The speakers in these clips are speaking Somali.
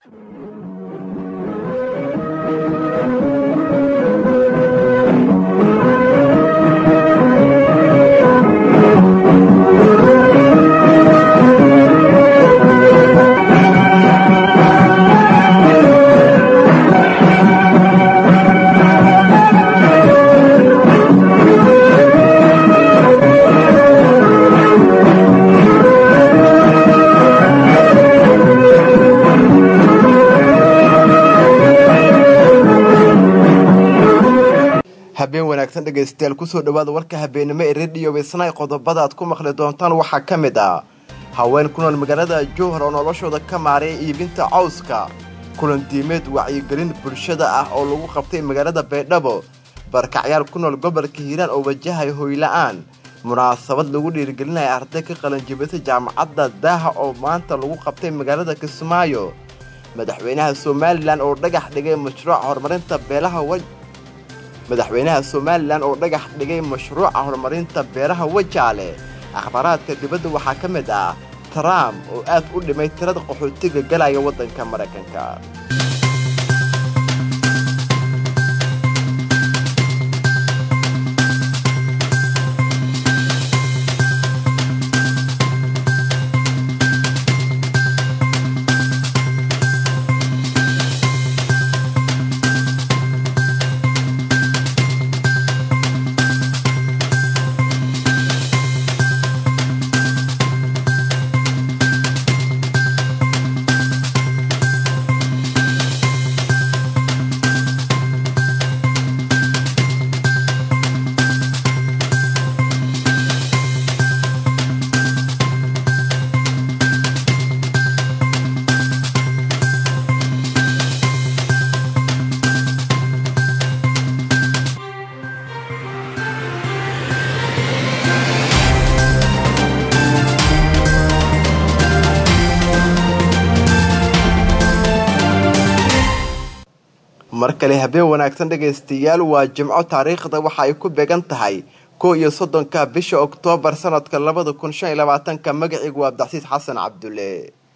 habeen wanaagsan dhegaystayaal kusoo dhawaada warka habeenimo ee rediyo weysnay qodobada aad ku maqli doontaan waxaa ka mid ah haween ku nool magaalada jowhar oo noloshooda ka maareeya iibinta cawska kulan diimeed wacyigelin bulshada ah oo lagu qabtay magaalada baydhabo barkacyaal ku nool gobolka hiiraan oo wajahaya hoyla'aan munaasabad lagu dhiirigelinaya arday ka qalanjibisay jaamacadda daaha oo maanta lagu qabtay magaalada kismaayo madaxweynaha somalilan oo dhagax dhigay mashruuca horumarinta beelaha madaxweynaha somalilan oo dhagax dhigay mashruuca horumarinta beeraha wajaale akhbaaraadka dibadda waxaa ka mid ah trump oo aad u dhimay tirada qaxootiga galaya waddanka maraykanka mar kale habeen wanaagsan dhegaystayaal waa jimco taariikhda waxa ay ku beegan tahay kow iyo soddonka bisha oktoobar sanadka labada kun shan iyo labaatanka magaciigu waa abdicasiis xasan cabdulle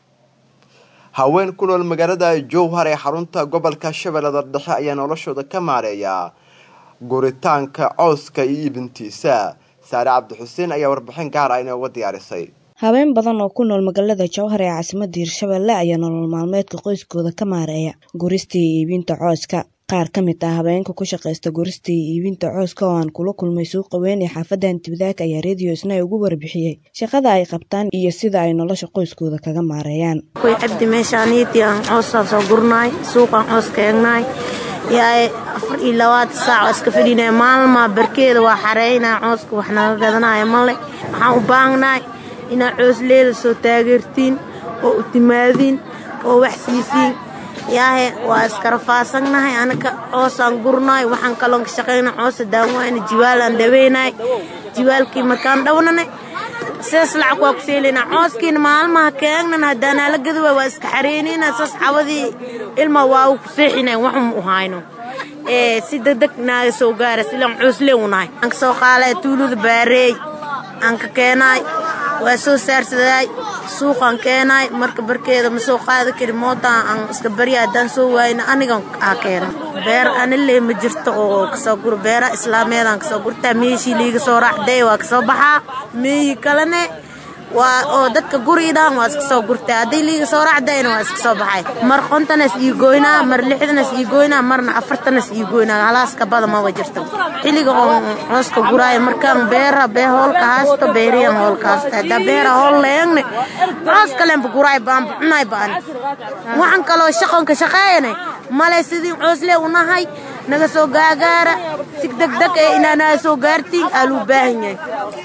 haween ku nool magaalada jowhar ee xarunta gobolka shabeellada dhexe ayaa noloshooda ka maareeya guritaanka cooska iyo iibintiisa saare cabdixuseen ayaa warbixin gaar ah inooga diyaarisay haween badan oo ku nool magaalada jowhar ee caasimadda hirshabeelle ayaa nolol maalmeedka qoyskooda ka maareeya gurista iyo iibinta cooska qaar ka mid ah habeenka ku shaqaysta gurista iyo iibinta cooska oo aan kula kulmay suuqa weyn ee xaafadda antibadaag ayaa rediyo isna ugu warbixiyey shaqada ay qabtaan iyo sida ay nolosha qoyskooda kaga maareeyaan koy cabdi meeshaaniitii aan coosaan soo gurnaay suuqaan coos ka eegnaay yaay afar iyo labaatan saac oo iska fadhinaya maalmaa barkeeda waa xareynaa cooska wax naga gadanaya male waxaan u baahnaay inaad coosleeda soo taageertiin oo u timaadiin oo wax siisiin yaahe waa iskarafaasannahay anaka coosaan gurnaay waxaan kaloon ka shaqayna coosa daawayna jiwaalaan dhaweynaay jiwaalkii markaan dhawnane sidaas lacag waa ku seelaynaa cooskiina maalmaha keegnan haddaanaa la gadi waay waa iska xareynayna saas cawadii ilma waa u ku seexinayn waxum u hayno si degdeg naaga soo gaara silaan cooslee unahay aan ka soo qaalay tuulada baareey aan ka keenaay waa soo saarsadaay suuqaan keenaay marka barkeeda ma soo qaadi kari mootaan aan iska barya haddaan soo waayna anigan aa keena beer anile ma jirto oo kasoo guro beera islaameedaan kasoo gurtaa meeshii liiga soo raacday waa kasoo baxaa meeyi kalene waa oo dadka guriidhaan waa iska soo gurtay hadday liiga soo raacdayna waa iska soo baxay mar qontanas ii goynaa mar lixdanas ii goynaa marna afartanas ii goynaa halaaska bada maba jirto xilliga oo cooska guraayo markaan beera bee hoolka haasto beeriyan hoolka haasto haddaa beera hool leegne coos kalenba guraay baanba cunay baan waxaan kaloo shaqonka shaqeeyane male sidii cooslee unahay naga soo gaagaara si degdeg ee inaanaa soo gaartiin aa luu baahan yahay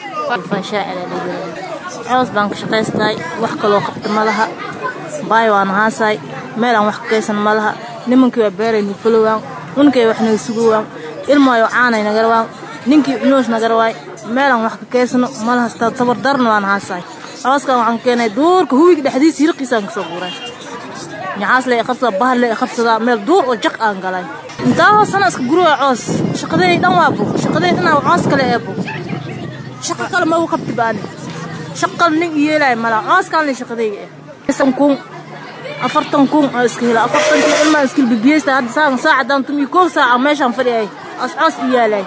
coos baan ka shaqaystahay wax kaloo qabta ma laha baay waan haasaay meel aan wax ka kaysan ma laha nimankii waa beeraynu fulowaan unkay wax naga sugowaan ilmaayo caanay nagarawaan ninkii cunuus nagarawaay meelaan wax ka kaysano ma laha tabardarna waan haasaay cooskan waxaan keenay duurka huwiga dhexdiisa hirqiisaan kasoo guuray ñacaas le qabsadaa bahar le qabsadaa meel duur oo jaq aan galay intaa hoosana iska guruwa coos shaqadeenay dhan waa buuq shaqadeen dhanaa coos kale ee buuq shaqo kale ma u qabti baani shaqal nin yeelay mala cooskaan le shaqadayga eh sankuun afartan kun oo iska hela afartankii ilmaa iskil bibiyeysta hadda saacan saacadaan tumiyo koob saaca meeshaan fadhiyay ascoos i yaalay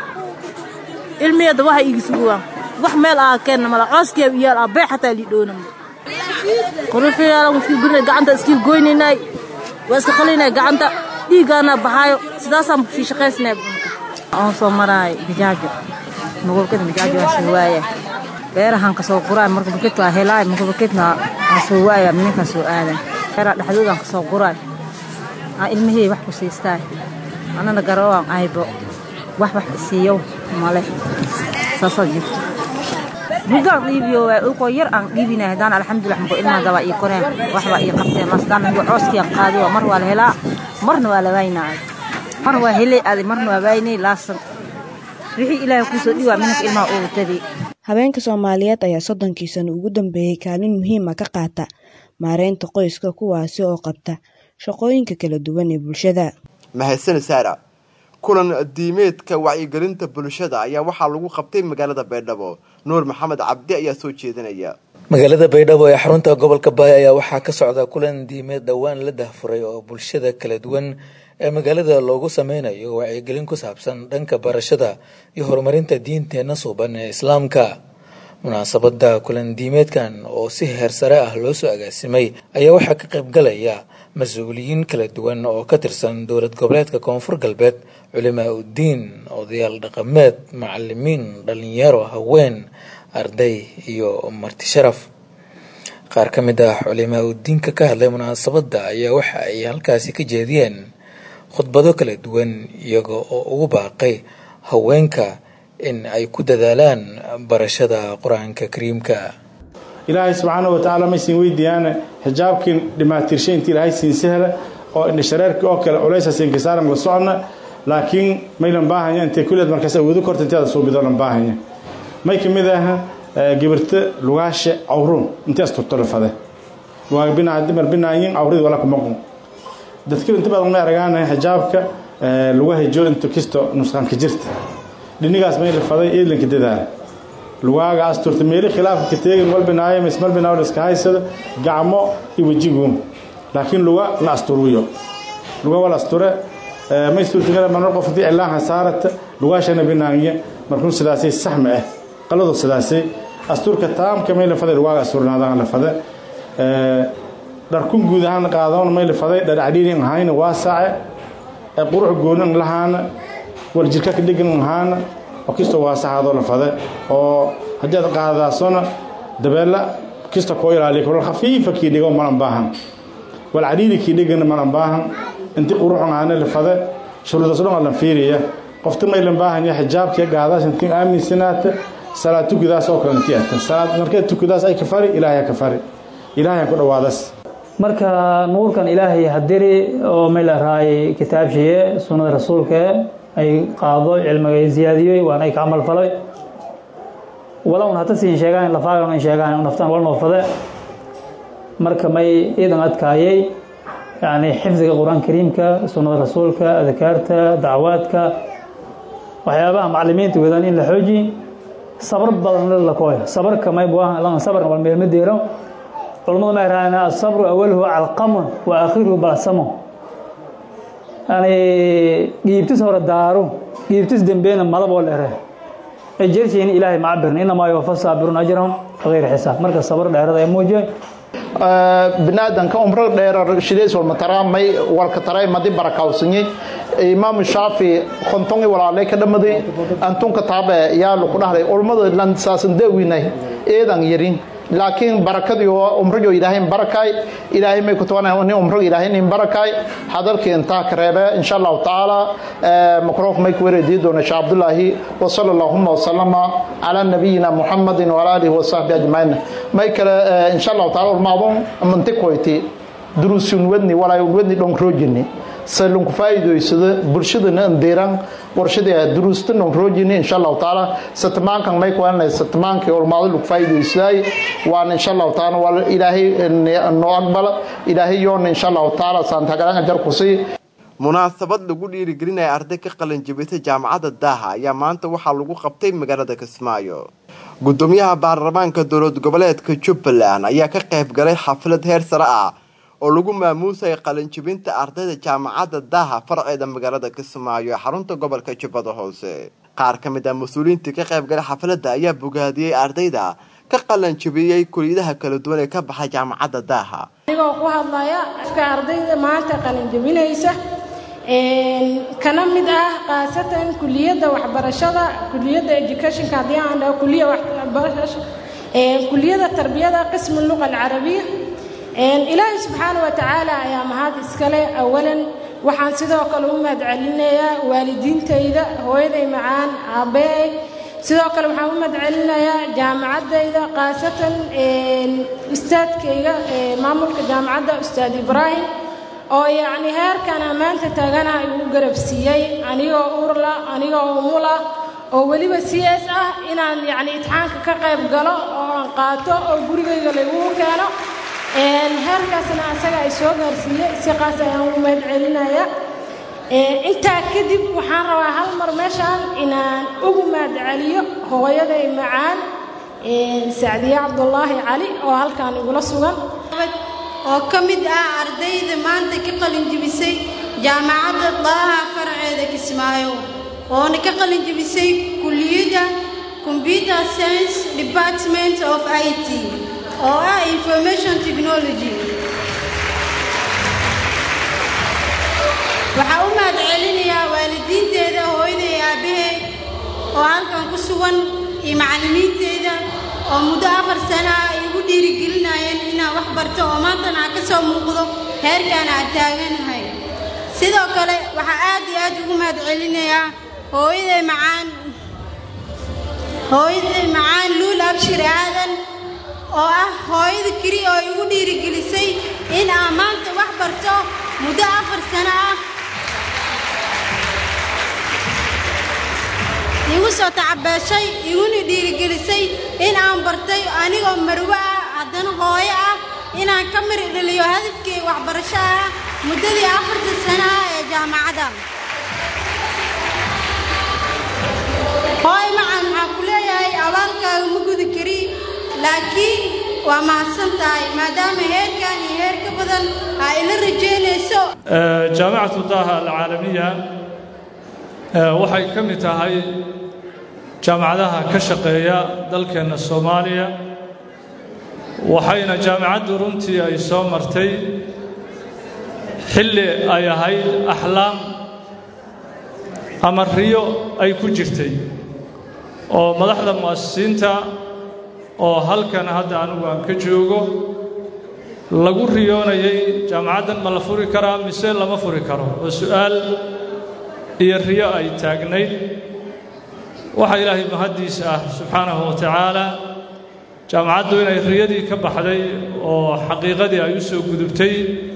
ilmiyada waxa iigi suguwaan wax meel aa keenna mala cooskiya iyaal aa bee xataa lii dhoonam qorifiyaalan iskil gurina gacanta iskil goynaynay waa iska qalinay gacanta dhiiggaana baxaayo sidaasaan sii shaqaysnay aan soo maraay bijaajo magobkada bijaajo waa soo waaya beerahan ka soo quraay marka bakit waa helaay marka bakitna aan soo waaya minninkaa soo aaday beeraha dhexdoodaan ka soo quraay aan ilmihii wax ku siistaay anana garoowaan aybo wax wax isiiyo male saasaa jirto mudaan dhiibiyo waa ulkoo yar aan dhiibinay haddaan alxamdulilah markoo ilmaha gabaa ii koreen waxbaa ii qabteen masdaan anigoo cooskiiaan qaadiyo mar waa la helaa marna waa la waynaayo mar waa helay aaday marna waa waynay laasan wixii ilaahay kuusoo dhiwaa minanka ilmaha ugu tadi haweenka soomaaliyeed ayaa soddonkii sano ugu dambeeyey kaalin muhiima ka qaata maareynta qoyska kuwaasi oo qabta shaqooyinka kala duwan ee bulshada mahadsan saara kulan diimeedka wacyigelinta bulshada ayaa waxaa lagu qabtay magaalada baydhabo nuur maxamed cabdi ayaa soo jeedinaya magaalada baydhabo ee xarunta gobolka baay ayaa waxaa ka socda kulan diimeed dhowaan la dahfuray oo bulshada kala duwan ee magaalada loogu sameynayo wacyigelin ku saabsan dhanka barashada iyo horumarinta diinteenna suuban ee islaamka munaasabada kulan diimeedkan oo si heer sare ah loo soo agaasimay ayaa waxaa ka qaybgalaya mas-uuliyiin kala duwan oo ka tirsan dowlad goboleedka koonfur galbeed culimaa uddiin odayaal dhaqameed macalimiin dhalinyaro haween arday iyo marti sharaf qaar ka mid ah culimaa uddiinka ka hadlay munaasabadda ayaa waxa ay halkaasi ka jeediyeen khudbado kala duwan iyaga oo ugu baaqay haweenka in ay ku dadaalaan barashada qur-aanka kariimka ilaahay subxaana wa tacaala maysin weydiiyaane xijaabkiin dhimaatirshay intii ilaahay siin sahla oo indhashareerkii oo kale culaysaas inkisaaran la socona laakiin maylan baahanya intay kulleed markaas awoodo korta inteeda suubidolan baahanya may ka mid aha gibirta lugaashe cawruun intees turtolafade lugaa binaa dimar binaayin cawridi wala kumaqun dadka inta badan may aragaanaya xijaabka lugaha joo inta kisto nusqanka jirta dhinigaas may lafaday eedlanka dadaala lugaaga asturta meeli khilaafka ka teegin walbinaayo mismalbinaayo iska haysada gacmo iyo wejigu laakiin luga la asturuyo luga wala asture may suurtagala marmar qof haddii cilaanha saarata lugaashana binaanya markuu sidaasay saxma ah qaladu sidaasay asturka taamka may lafaday lugaaga asturnaadaan lafade dharkun guud ahaan qaadana may lafaday dhar cadhiirin ahayna waa saace qurux goonan lahaana war jirka ka dhigan ahaana oo kistoo waasaxaadoo lafade oo haddii aad qaadadaasona dabeella kista koo ilaaliya kulal khafiifa kii dhigo malan baahan wal cadhiiri kii dhigana malan baahan inti quruxun ahaana lafade shuruudaas dhan lan fiiriya qofta maylan baahanya xijaabkiya gaadaas intii aaminsanaata salaad tukudaas oo kale intii ata salaad markee tukudaas ay ka fari ilaahay ka fari ilaahay ku dhawaadas marka nuurkan ilaahay hadiri oo mayla raay kitaabshiye sunnada rasuulka ay qaado cilmiga ay ziyaadiyey waana ay ka camal falay walown hata siin sheegaan lafaagan ay sheegaan naftaan wal noofade marka may iidan adkaayay yani xifdiga qur-aan kariimka sunnada rasuulka adkaarta dacwaadka waxyaabaha macalimiinta wadaan in la xooji sabr badan la kooyo sabarka may buahan lan sabr wal meel madeero culimadu ma yirahdaan asabru awaluhu calqamun wa aakhiruhu balsamo yani dhiibtis hore daaro dhiibtis dembeyna malaboo la ere ay jershiin ilaahay ma cabirna inamaa yuwafa saabirun ajrahum bigayri xisaab marka sabr dheerada ay muujiyay binaadanka umro dheerar shideys walma taraamay walka taray madi barakawsanyay imaamu shaafi kontongi walaalay ka dhamaday antunka taabe yaa laku dhahday ulmada lansaasan daawinay eedan yarin laakiin barakadii umrigo ilaahay barakay ilaahay may ku tabanay nin umrigo ilaahay nin barakay hadalkii intaa ka reebe insha allahu tacaala makroonka may ku wareedii doona sheekh cabdullaahi wa sala allahuma wasalama calaa nabiyina muxamadin wala alihi wasahbi ajmaciin may kale insha allahu taala ulmaadon mantikoyti duruusun wadni walaa wadni dhon roojini salunku faa'iidaysado bulshadana andeeran warshada duruusta non roojini insha allahu taala satmaankan may ku aanay satmaankii ulmaado lagu faa'iidaysaday waan insha allahu taala wal ilaahay noo aqbala ilaahay yoon insha allahu taala saantagalan ajar ku sii munaasabad lagu dhiirigelinaya arday ka qalin jabisay jaamacadda daaha ayaa maanta waxaa lagu qabtay magaalada kismaayo gudoomiyaha baarlamaanka dowlad goboleedka jubbaland ayaa ka qayb galay xaflad heer sare ah oo lagu maamuusaya qalinjibinta ardayda jaamacadda daaha farceeda magaalada kismaayo ee xarunta gobolka jubbada hoose qaar ka mid ah mas-uuliyiintii ka qaybgalay xafladda ayaa bogaadiyey ardayda ka qalanjibiyey kuliyadaha kala duwan ee ka baxay jaamacadda daaha anigoo ku hadlaya afka ardayda maanta qalinjabinaysa kana mid ah khaasatan kuliyadda waxbarashada kuliyadda educationka haddii aan dhaho kuliya waxbarasho kuliyadda tarbiyada qismu luqa alcarabiya ilaahay subxaana wa tacaala ayaa mahad iskale awalan waxaan sidoo kale u mahad celinayaa waalidiintayda hooyaday macaan aabbeey sidoo kale waxaan u mahad celinayaa jaamacaddayda khaasatan ustaadkayga maamulka jaamacadda ustaad ibraahim oo yacni heerkan ammaanta taagana igu garabsiiyey anigoo urla anigoo umula oo weliba c s ah inaan yacni itixaanka ka qayb galo oo aan qaato oo gurigayga laygugu keeno heerkaasna asaga ay soo gaarsiiyey si qaas ayaan ugu mahad celinaya intaa kadib waxaan rabaa hal mar meeshaan inaan ugu mahad celiyo hooyaday macaan sacdiye cabdulaahi cali oo halkaan igula sugan oo ka mid ah ardayda maanta ka qalinjibisay jaamacadda daaha farceeda kismaayo oona ka qalinjibisay kulliyadda computer science department of i t oo ah information technology waxaa u mahad celinayaa waalidiinteeda hooyaday aabbahay oo halkan ku sugan iyo macallimiinteeda oo muddo afar sana ah ay igu dhiirigelinayeen inaan wax barto oo maantana aan ka soo muuqdo heerkaan aan taaganahay sidoo kale waxaa aad iyo aad ugu mahad celinayaa hooyaday macaan hooyaday macaan luul abshir aadan oo ah hooyada keli oo igu dhiirigelisay in aan maanta wax barto muddo afar sano ah igu soo tacabeeshay iguna dhiirigelisay in aan bartay anigoo marwo ah haddana hooyo ah inaan ka mari dhaliyo hadafkii waxbarasho ah muddadii afarta sano ah ee jaamacadda hooy macan waxaan ku leeyahay abaalkaaga ma gudi kari laakiin waa mahadsan tahay maadaama heerkan iyo heer ka badan aa ila rajaynayso jaamacatu daaha alcaalamiya waxay ka mid tahay jaamacadaha ka shaqeeya dalkeenna soomaaliya waxayna jaamacaddu runtii ay soo martay xilli ay ahayd axlaam ama riyo ay ku jirtay oo madaxda mu'asisiinta oo halkan hadda anigu aan ka joogo lagu riyoonayay jaamacaddan ma la furi karaa mise lama furi karo oo su'aal iyo riyo ay taagnayd waxaa ilaahay mahaddiis ah subxaanahu wa tacaala jaamacaddu inay riyadii ka baxday oo xaqiiqadii ay u soo gudubtay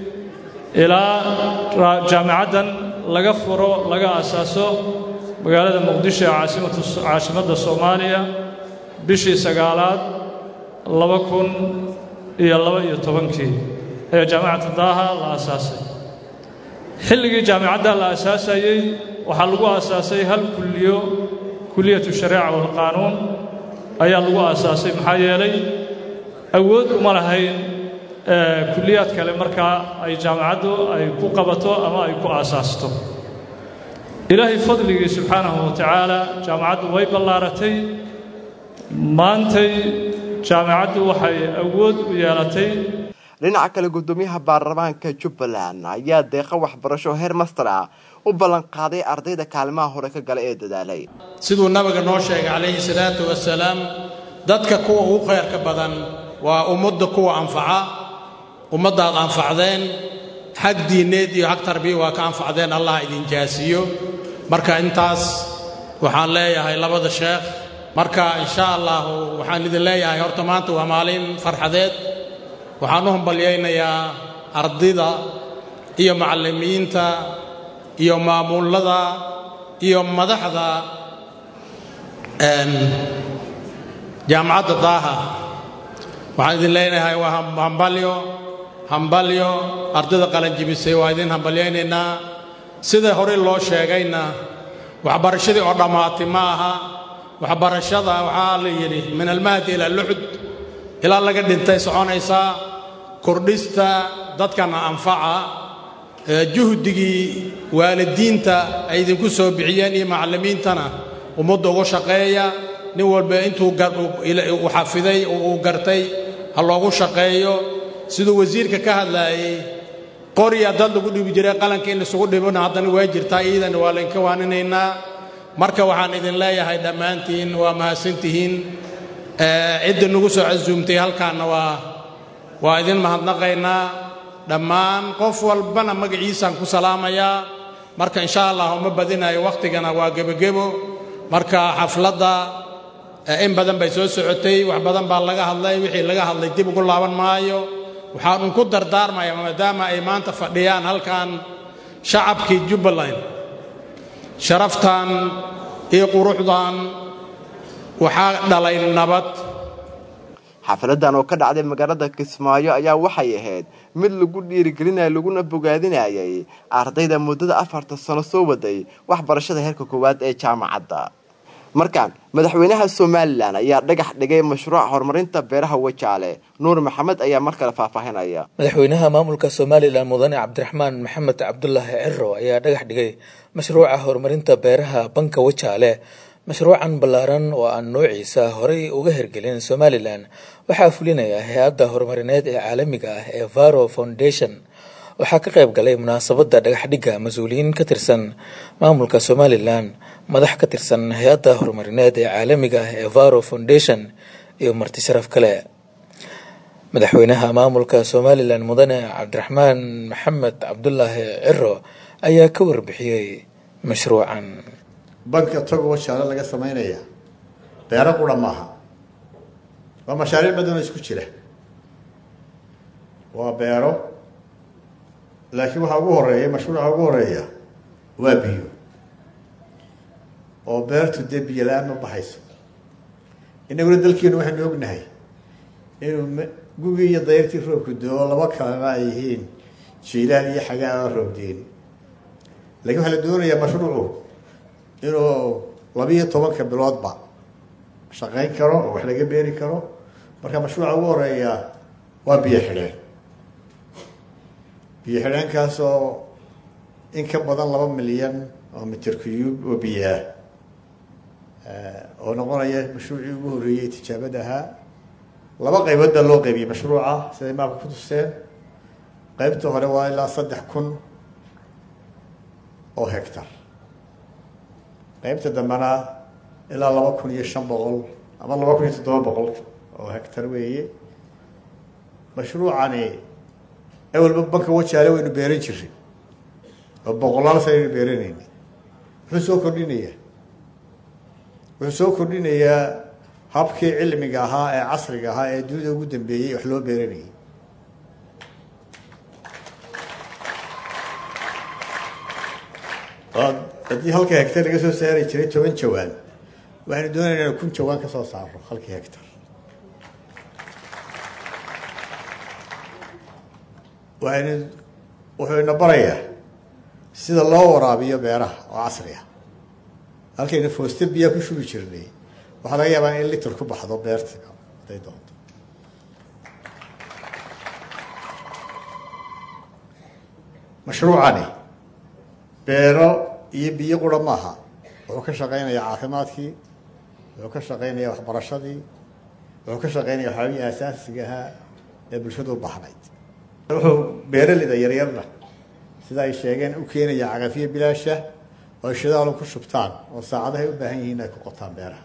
ilaa jaamacaddan laga furo laga asaaso magaalada muqdisho ee caasimatu caasimadda soomaaliya bishii sagaalaad laba kun iyo laba iyo tobankii ayaa jaamacata daaha la asaasay xilligii jaamicadda la asaasayey waxaa lagu aasaasay hal kulliyo kuliyatu shareeca walqaanuun ayaa lagu aasaasay maxaa yeelay awood uma lahayn kulliyaad kale markaa ay jaamacaddu ay ku qabato ama ay ku aasaasto ilaahay fadligii subxaanahu wa tacaala jaamacaddu way ballaaratay maantay jaamacaddu waxay awood u yeelatay dhinaca kale guddoomiyaha baarlamaanka jubbaland ayaa deeqa waxbarasho heer master ah u ballanqaaday ardayda kaalimaha hore ka gala ee dadaalay siduu nabiga noo sheegay calayhi salaatu wasalaam dadka kuwa ugu khayrka badan waa ummadda kuwa anfaca ummaddaad anfacdeen xag diinneed iyo xag tarbiya waa ka anfacdeen allah idin jaasiyo marka intaas waxaan leeyahay labada sheekh marka insha allahu waxaan idin leeyahay horta maanta waa maalin farxadeed waxaan u hambalyaynayaa ardayda iyo macallimiinta iyo maamuullada iyo madaxda jaamacadda daaha waxaan idin leenahay waa hambalyo hambalyo ardayda qalanjibisay waa idin hambalyaynaynaa sida hore loo sheegayna waxbarashadii oo dhammaatay ma aha waxbarashada waxaa la yidhi min almahdi ila luxud ilaa laga dhintay soconaysaa kordhista dadkana anfaca juhdigii waalidiinta ay idinku soo bixiyeen iyo macallimiintana ummadda uga shaqeeya nin walba intuu u xafiday oo uu gartay ha loogu shaqeeyo siduu wasiirka ka hadlaayey qorya dad lagu dhibi jiray qalanka in laisugu dhibona haddana waa jirtaa iidana waa laynka waaninaynaa marka waxaan idin leeyahay dhammaantiin waa mahadsantihiin cidda nagu soo casuumtay halkaanna waa waa idin mahadnaqaynaa dhammaan qof walbana magaciisaan ku salaamayaa marka insha allah uma badinayo wakhtigana waa gebogebo marka xafladda in badan bay soo socotay wax badan baa laga hadlay wixii laga hadlay dib ugu laaban maayo waxaan un ku dardaarmaya maadaama ay maanta fadhiyaan halkan shacabkii jubbaland sharaftan iyo quruxdan waxaa dhalay nabad xafladan oo ka dhacday magaalada kismaayo ayaa waxay ahayd mid lagu dhiirigelinaya laguna bogaadinayay ardayda muddada afarta sano soo waday waxbarashada heerka koowaad ee jaamacadda markaan madaxweynaha somalilan ayaa dhagax dhigay mashruuca horumarinta beeraha wajaale nuur maxamed ayaa mar kale faahfaahinaya madaxweynaha maamulka somalilan mudane cabdiraxmaan maxamed cabdulaahi ciro ayaa dhagax dhigay mashruuca horumarinta beeraha banka wajaale mashruucan ballaaran oo aan noociisa horey uga hirgelin somalilan waxaa fulinaya hay-adda horumarineed ee caalamiga ah ee varo foundation waxaa ka qayb galay munaasabadda dhagaxdhigga mas-uuliyiin ka tirsan maamulka somalilan madax ka tirsan hay-adda horumarineed ee caalamiga ah ee varo foundation iyo marti sharaf kale madaxweynaha maamulka somalilan mudane cabdiraxmaan maxamed cabdulaahi ciro ayaa ka warbixiyey mashruucan banka togo wajaale laga samaynaya beero qura maaha waa mashaariic badanoo isku jira waa beero laakiin waxaa ugu horeeya mashruuca ugu horeeya waa biyo oo beertu dee biyo la-aan ma baxayso inaguna dalkeenu waxaynu ognahay inuu gugii iyo dayrtii roobku doo laba kalena ay yihiin jiilaan iyo xagaa aan roobdeen laakiin waxaa la doonayaa mashruucu inuu labiiyo tobanka biloodba shaqayn karo oo wax laga beeri karo marka mashruuca ugu horeeya waa biyo xidheen biyo xidheenkaasoo in ka badan laba milyan oo mitir cuyub oo biyo ah oo noqonaya mashruucii ugu horreeyey tijaabada ahaa laba qaybood baa loo qaybiyey mashruuca siday maabka ku tuseen qaybta hore waa ilaa saddex kun oo hectar qaybta dambena ilaa laba kun iyo shan boqol ama laba kun iyo toddoba boqol oo hectar weeye mashruucani awalba banka wajaale waynu beeran jiray oo boqolaal sanaynu beeranayna wuxuu soo kordhinayaa wuxuu soo kordhinayaa habkii cilmiga ahaa ee casriga ahaa ee dunida ugu dambeeyey wax loo beeranayay haddii halka hectar laga soo saari jiray toban jawaan waxaynu doonayna inanu kun jawaan ka soo saaro halkii hectar waxaynu wuxuu ina barayaa sida loo waraabiyo beeraha oo casri ah halkaynu fooste biyaa ku shubi jirnay waxaa laga yaabaa in litir ku baxdo beerta hadday doonto mashruucani beero iyo biyo qura maaha wuxuu ka shaqeynayaa caafimaadkii wuxuu ka shaqeynayaa waxbarashadii wuxuu ka shaqeynaya waxyaabihii aasaasiga ahaa ee bulshadu u baxnayd wuxuu beeraleyda yaryarna sida ay sheegeen u keenaya cagafyo bilaasha oo shidaalu ku shubtaan oo saacadahay u baahan yihiin ay ku qotaan beeraha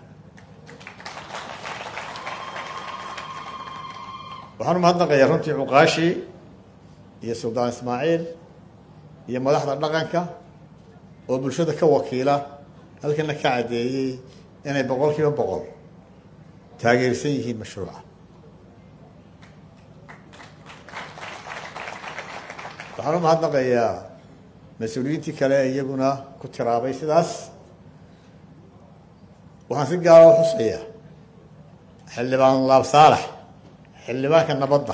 waxaan umahadnaqayaa runtii cuqaashii iyo suldaan ismaaciil iyo madaxda dhaqanka oo bulshada ka wakiila halkana ka caddeeyey inay boqol kiiba boqol taageersan yihiin mashruuca waxaan u mahadnaqayaa mas-uuliyiintii kale iyaguna ku tiraabay sidaas waxaan si gaara u xusayaa xildhibaan laab saalax xildhibaanka nabadda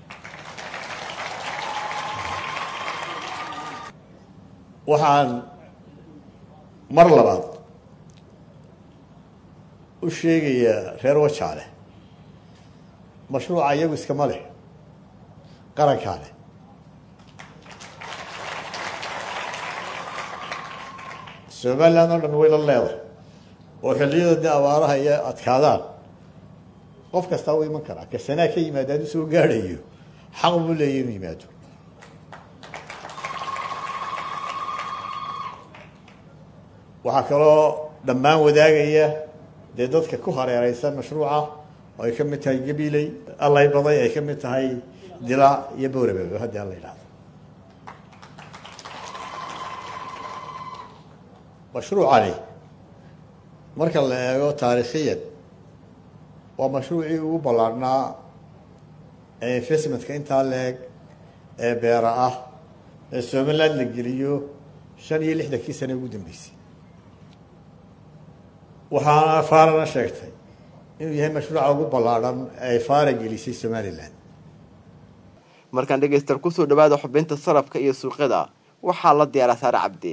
waxaan mar labaad u sheegayaa reer wajaale mashruuca iyagu iskama leh qarankaa leh somaliland oo dhan way la leedahay oo xilliyada dee abaaraha iyo adkaadaan qof kastaa u iman karaa kasanaa ka yimaada hadduu soo gaadhayo xaq buu leeyahy inuu yimaado waxaa kaloo dhammaan wadaagaya dee dadka ku hareereysan mashruuca oo ay ka mid tahay gabiley allay baday ay ka mid tahay dilaac iyo bowrababa haddii alla yidhahdo mashruucani marka la eego taariikhiyan waa mashruucii ugu ballaarhnaa ee investmentka intaa leeg ee beera ah ee somaliland la geliyo shan iyo lixdankii sane ugu dambeysay waxaana faarana sheegtay inuu yahay mashruuca ugu ballaadhan ee faara gelisay somalilan markaan dhegaystaal kusoo dhawaada xubinta sarafka iyo suuqyada waxaa la diyaaraa saare cabdi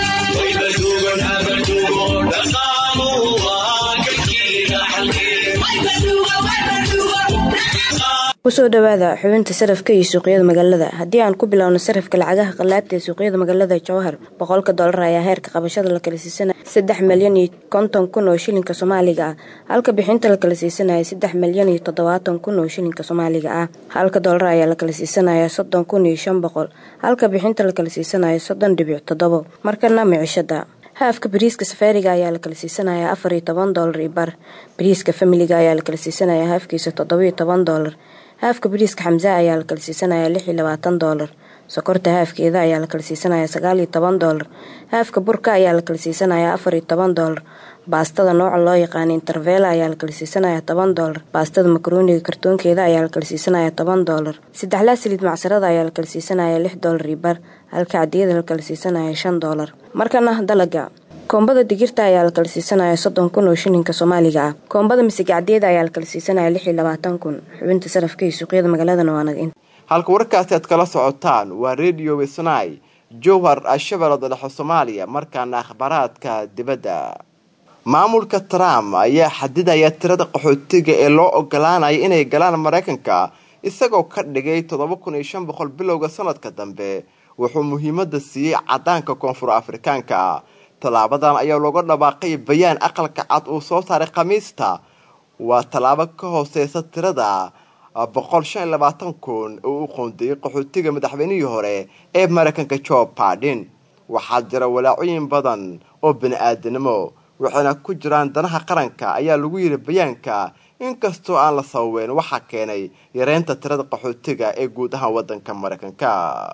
kusoo dhawaada xubinta sarafka iyo suuqyada magaalada haddii aan ku bilowno sarafka lacagaha qalaadta ee suuqyada magaalada jowhar boqolka doolar ayaa heerka qabashada la kala siisanaya saddex milyan iyo konton kun oo shilinka soomaaliga ah halka bixinta la kala siisanaya saddex milyan iyo toddobaatan kun oo shilinka soomaaliga ah halka doolar ayaa la kala siisanaya soddon kun iyo shan boqol halka bixinta la kala siisanaya soddon dhibic toddobo markana micishada haafka bariiska safaariga ayaa la kala siisanaya afar iyo toban doolar iyo bar bariiska familiga ayaa la kala siisanaya haafkiisa toddoba iyo toban doolar haafka bariiska xamse ayaa la kala siisanaya lix iyo labaatan doolar sokorta haafkeeda ayaa la kala siisanaya sagaal iyo toban doolar haafka burka ayaa la kala siisanaya afar iyo toban doolar baastada nooca loo yaqaana intervela ayaa la kala siisanaya toban doolar baastada makarooniga kartoonkeeda ayaa la kala siisanaya toban doolar saddexlaa saliid macsarada ayaa la kala siisanaya lix doolar iyo bar halka cadiyada la kala siisanaya shan doolar markana dalaga koombada digirta ayaa la kala siisanaya soddon kun oo shilinka soomaaliga ah koombada misigacdeeda ayaa la kala siisanaya lix iyo labaatan kun xubinta sarafka iyo suuqyada magaaladana waa naga halka warkaasi aad kala socotaan waa radio wisnai jowhar shabeellada dhexe soomaaliya markaana akhbaaraadka dibadda maamulka trump ayaa xadidaya tirada qaxootiga ee loo ogolaanaya inay galaan maraykanka isagoo ka dhigay toddoba kun iyo shan boqol bilowga sanadka dambe wuxuu muhiimada siiyey cadaanka koonfur afrikaanka tallaabadan ayaa looga dhawaaqay bayaan aqalka cad uu soo saaray khamiista waa tallaabo ka hooseysa tirada boqol shan iyo labaatan kun oo u qoondeeyey qaxootiga madaxweynihii hore ee maraykanka joe biden waxaa jira walaacooyin badan oo bani-aadanimo waxayna ku jiraan danaha qaranka ayaa lagu yiri bayaanka inkastoo aan la sababeyn waxaa keenay yareynta tirada qaxootiga ee guud ahaan wadanka maraykanka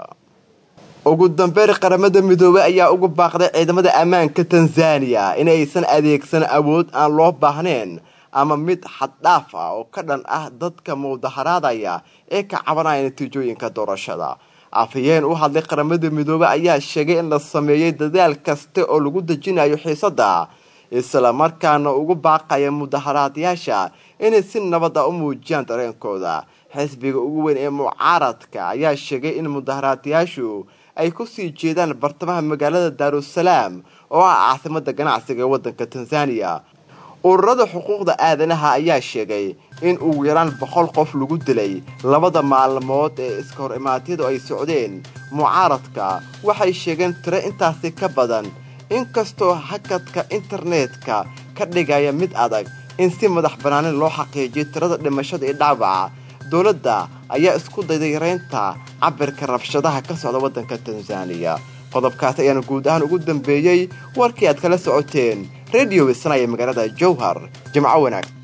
ugu dambeyn qaramada midoobey ayaa ugu baaqday ciidamada ammaanka tanzaniya inaysan adeegsan awood aan loo baahnayn ama mid xaddhaaf ah oo ka dhan ah dadka mudaharaadaya ee ka cabanaya natiijooyinka doorashada afhayeen u hadlay qaramada midoobey ayaa sheegay in la sameeyey dadaal kasta oo lagu dejinayo xiisada isla markaana ugu baaqaya mudaharaadayaasha inay si nabada u muujiyaan dareenkooda xisbiga ugu weyn ee mucaaradka ayaa sheegay in mudaharaadayaashu ay kusii jeedaan bartamaha magaalada daarusalaam oo ah caasimada ganacsiga ee wadanka tanzaniya ururada xuquuqda aadanaha ayaa sheegay in ugu yaraan boqol qof lagu dilay labada maalmood ee iska hor imaadyadu ay socdeen mucaaradka waxay sheegeen tiro intaasi ka badan inkastoo hakadka internetka ka dhigaya mid adag in si madax banaanin loo xaqiijiyo tirada dhimashada iyo dhaawaca dowladda ayaa isku dayday yareynta cabirka rabshadaha ka socda waddanka tanzaniya qodobkaas ayaana guud ahaan ugu dambeeyey warkii aad kala socoteen radio wisnaya magaalada jowhar jimco wanaag